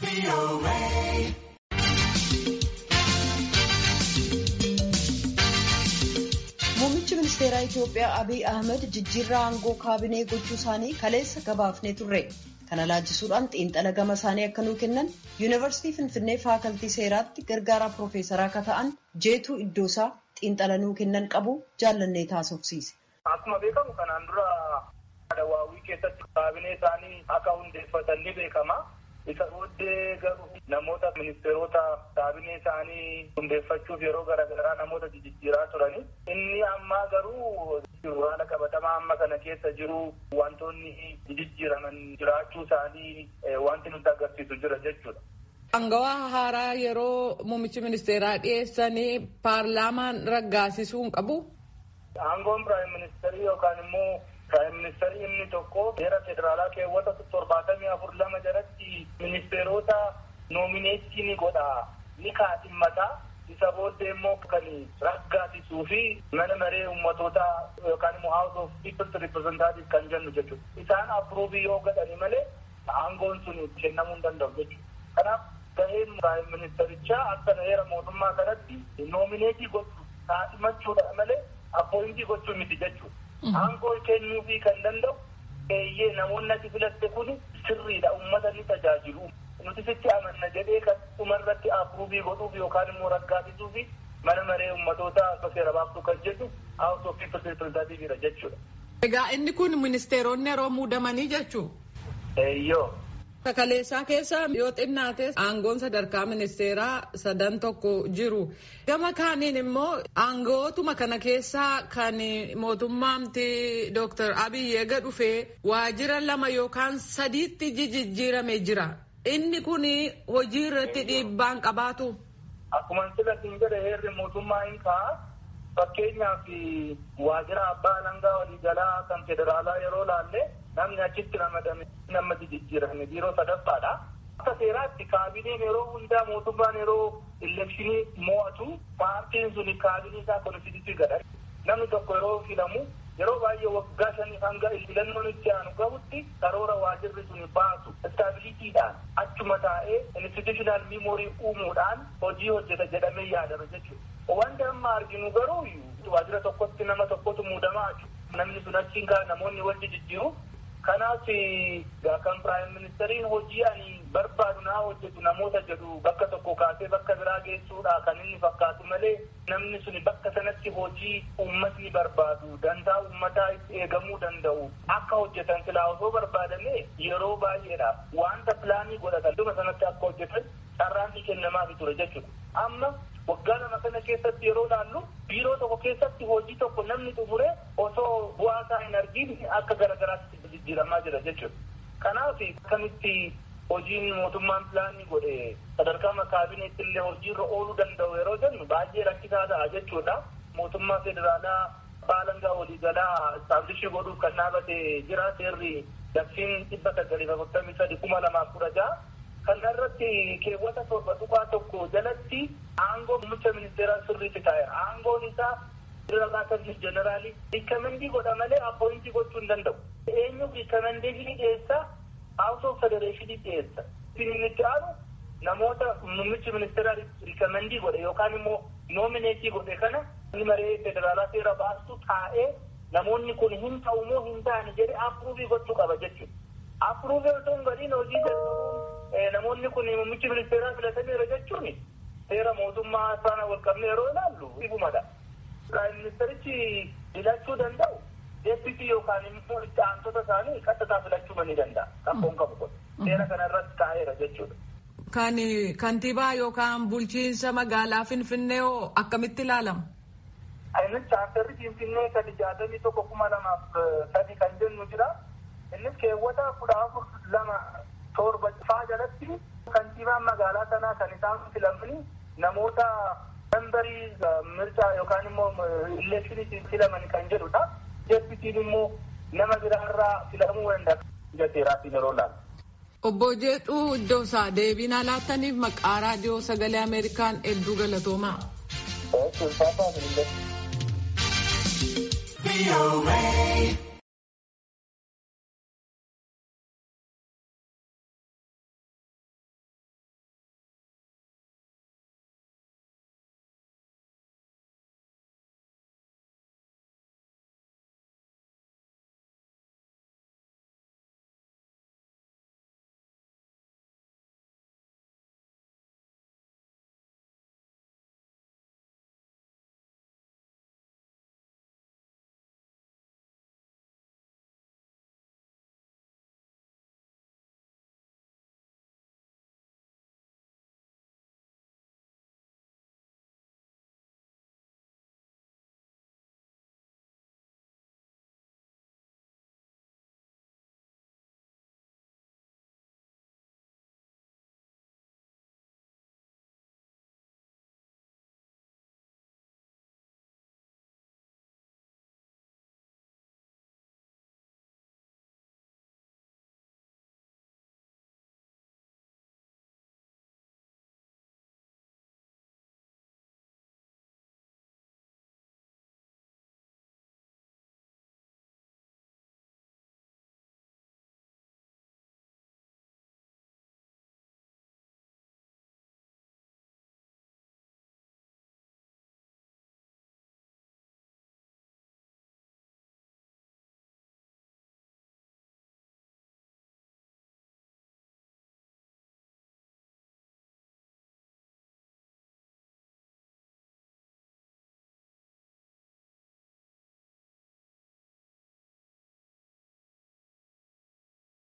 Muummichi ministeeraa Itiyoophiyaa Abiy Ahmed jijjiirraa aangoo kaabinee gochuu isaanii kaleessa gabaafnee turre. Kana laajisuudhaan xiinxala gama isaanii akka nuu kennan yuunivarsiitii Finfinnee faakaltii seeraatti gargaaraa piroofeesaraa akka ta'an jeetuu iddoosaa xiinxala nuu kennan qabu jaallannee taasofsiise. Akkuma beekamu kanaan dura Adawaawwii keessatti kaabinee isaanii akka hundeeffatan ni beekama. Isa booddee garuu namoota ministeerota kaabinee isaanii hundeeffachuuf yeroo garaagaraa namoota jijjiiraa turani. Inni ammaa garuu haala qabatamaa amma kana keessa jiru wantoonni jijjiiraman jiraachuu isaanii wanti nutti agarsiisu jira jechuudha. Angawaa haaraa yeroo muummichi ministeeraa dhiyeessanii paarlaamaan raggaasisuu hin qabu. Aangoon piraayim ministeerii yookaan immoo piraayim ministeerii inni tokko seera federaalaa keewwata torbaatamii afur lama jalatti ministeerota noomineetii ni godha ni kaadhimmataa isa booddee immoo kan raggaasisuu fi mana maree ummatoota yookaan immoo house of people's representative kan jennu jechuudha. Isaan approovii yoo godhani malee aangoon sun kennamuu hin danda'u jechuudha. Kanaaf gaheen piraayim ministerichaa akka heera mootummaa kanatti noomineetii gochuu kaadhimachuudha malee appointii gochuu miti jechuudha. Aangoo kennuufii kan danda'u eeyyee namoonni ati filatte kun sirriidha uummata ni tajaajilu. Nuti sitti amanna jedhee kan dhumarratti approovii godhuuf yookaan immoo raggaasisuuf mana maree uummatoota seera baaftuu kan jedhu house of people's representative jechuudha. Egaa inni kun ministeeronni yeroo muudamanii jechuu? Eeyyoo. Kaleessaa keessa yoo xinnaate aangoon sadarkaa ministeeraa sadan tokko jiru. Gama kaaniin immoo aangootuma kana keessaa kan mootummaamti Dr. Abiy eega dhufee waajjira lama yookaan sadiitti jijjiirame jira. Inni kun hojii irratti dhiibbaan qabaatu. Akkuma sila siin jedhe heerri mootummaa hin ka'a. Fakkeenyaaf waajjira abbaa alangaa waliigalaa kan federaalaa yeroo laalle namni achitti ramadame nama jijjiirame biiroo sadaffaadha. Akka seeraatti kaabineen yeroo hundaa mootummaan yeroo elekshinii mo'atu paartiin sun kaabinee isaa konstituutii godha. Namni tokko yeroo filamu yeroo baay'ee waggaa shanii hanga filannoon itti aanu gahutti karoora waajirri sun baasu istaabilitiidhaan achuma taa'ee institutional memorii uumuudhaan hojii hojjeta jedhamee yaadama jechuudha. Wanti amma arginu garuu waajjira tokkotti nama tokkotu muudamaa namni sun achiin kaa namoonni wajji jijjiiru kanaaf kan piraayim ministeriin hojii ani barbaadu naa hojjetu namoota jedhu bakka tokko kaasee bakka biraa geessuudha kan inni fakkaatu malee namni sun bakka sanatti hojii uummatni barbaadu dantaa uummataa itti eegamuu danda'u akka hojjetan silaa osoo barbaadame yeroo baay'eedhaaf wanta pilaanii godhatan dhuma sanatti akka hojjetan carraan ni kennamaafi ture jechuudha. Amma waggaa lama kana keessatti yeroo laallu biiroo tokko keessatti hojii tokko namni xumure osoo bu'aa isaa hin argin akka garagaraatti jijjiiramaa jira jechuudha. Kanaaf akkamitti hojiin mootummaan pilaanii godhe sadarkaa kaabineetti illee hojiirra ooluu danda'u yeroo jennu baay'ee rakkisaa ta'a jechuudha. Mootummaa federaalaa baalangaa waliigalaa istaabilishii godhuuf kan dhaabate jira seerri labsiin dhibba sagalii afurtamii sadi kuma lamaaf kudha ja'a. Kana irratti keewwata torba tuqaa tokko jalatti aangoo muummicha ministeeraa sirriitti taa'e aangoon isaa diraqaasanis jeneraalii rikkamendii godha malee appointii gochuu hin danda'u. Eenyu rikkaменdeeshinii dhiyeessa House of Federeeshinii dhiyeessa. Inni itti aanu namoota muummichi ministeeraa rikkamendii godhe yookaan immoo noomineetii godhe kana inni maree federaalaa seera baastu taa'ee namoonni kun hin ta'u moo hin ta'ani jedhee approovii gochuu qaba jechuudha. Approovii otoo hin godhiin hojii jalqabuun namoonni kun muummichi ministeeraa filataniiru jechuun seera mootummaa faana wal qabne yeroo ilaallu ifumadha. Piraayim ministerichi filachuu danda'u deebitii yookaan immoo itti aantota isaanii qaxxataa filachuu ni danda'a. Qabboon qabu kun seera kana irratti taa'eera jechuudha. Kan kantiibaa yookaan bulchiinsa magaalaa Finfinnee hoo akkamitti ilaalama? Innis chaartarri Finfinnee sadi jaatamii tokko kuma lamaaf sadi kan jennu jira. Innis keewwata kudha afur lama torba faa jalatti kantiibaan magaalaa sanaa kan isaan filamanii namoota membarii mirchaa yookaan immoo ileekshiniitiin filaman kan jedhudha. Deebitiin immoo nama biraarraa filamuu danda'a. Jateeraatiin yeroo laalu. Obbo Jeexuu Iddoosaa deebii nuuf laattaniif maqaa raadiyoo sagalee Ameerikaan hedduu galatoomaa. Ulfaataa